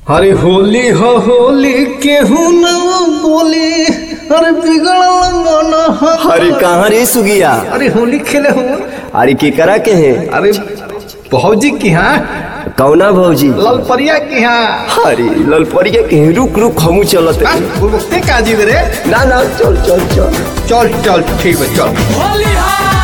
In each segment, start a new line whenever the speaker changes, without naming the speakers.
अरे होली हो होली केहू न बोली अरे बिगड़ल मन ह-
अरे कहाँ रे सुगिया
अरे होली खेले हो
अरे केकरा के है
अरे भौजी की हाँ
कौना भौजी
ललपरिया की हाँ
अरे ललपरिया के हैं, रुक रुक हमू चलत
हाँ,
हैं।
गुलगुप्ते का जी रे
ना ना चल चल चल
चल चल ठीक है चल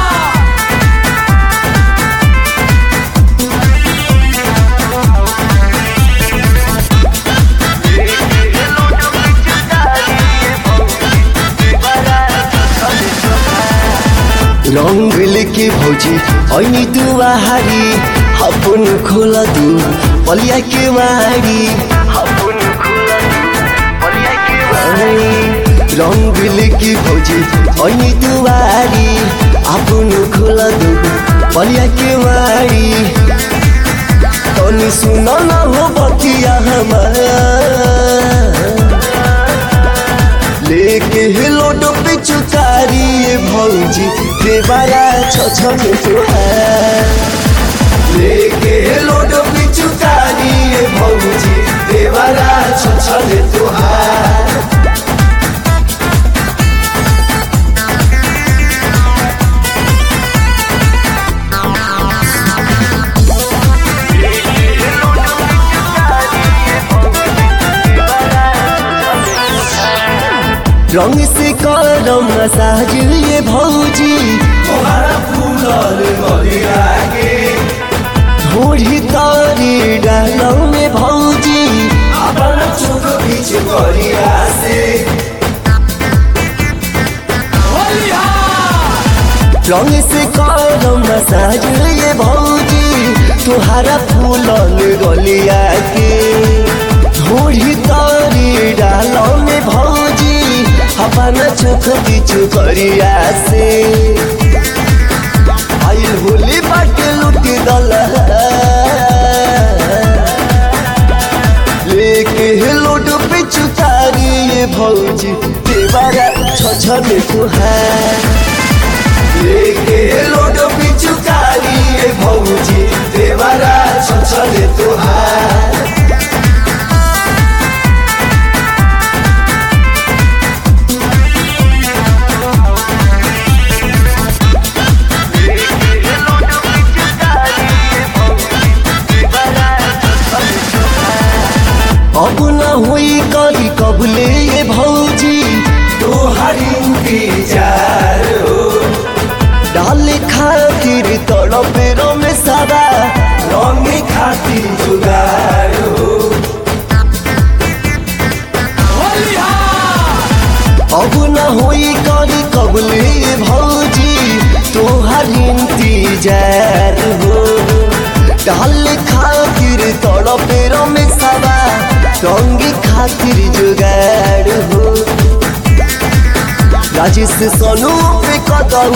रंग लेके भौजी ऐनी दुआरी अपन खोला दू पलिया के मारी अपन खोला दू पलिया के मारी रंग लेके भौजी ऐनी दुआरी अपन खोला दू पलिया के मारी तनी सुन न हो बतिया हमारा लेके हिलोड पे चुकारी ये भौजी देवारा छछन तुहार लेके हिलोड पे चुकारी ये भौजी देवारा छछन तुहार रंग से करम मसाज ये भौजी ढोढ़ी तारी डालों में भौजी से रंग से करम मसाज ये भौजी तुहारा फूलन गलिया के ढोढ़ी तारी डालों में भौजी अपना चोख बिचु करिया से आइल होली बाटे लुटी दल लेके लोड पे चुतारी ये भौजी देवारा छछन तुहार लेके लोड पे चुतारी ये भौजी देवारा छछन तुहार अब न हुई करी कबले ये भौजी तोहरी इंतजार हो डाले खातिर तड़प में सारा रंग खातिर जुगार हो अब न हुई करी कबले ये भौजी तोहरी इंतजार हो डाले खातिर तड़प में सारा रंग खातिर जुगाड़ हो राजेश सोनू पे कदम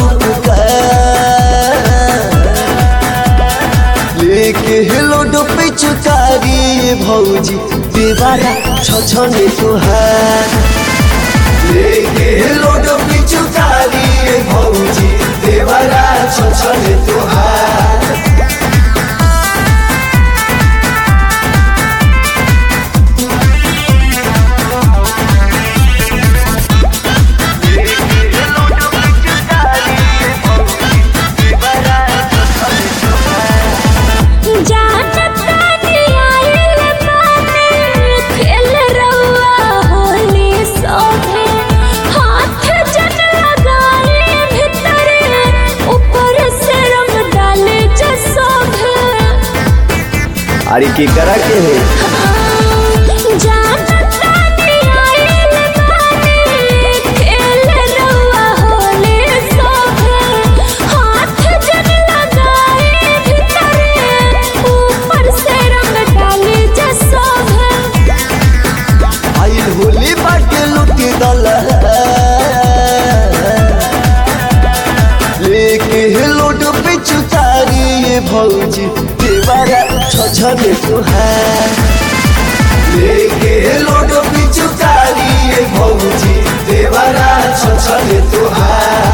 लेके हिलो पे चुकारी भौजी देवारा छछन तुहार लेके हिलो पे चुकारी भौजी देवारा छछन तुहार अरे के करा के है आइल होली बाटे लुटी दल लेके लोड पे चुतारी ये भौजी देवारा छछन तुहार लेके लोड पे चुतारी ये भौजी देवारा छछन तुहार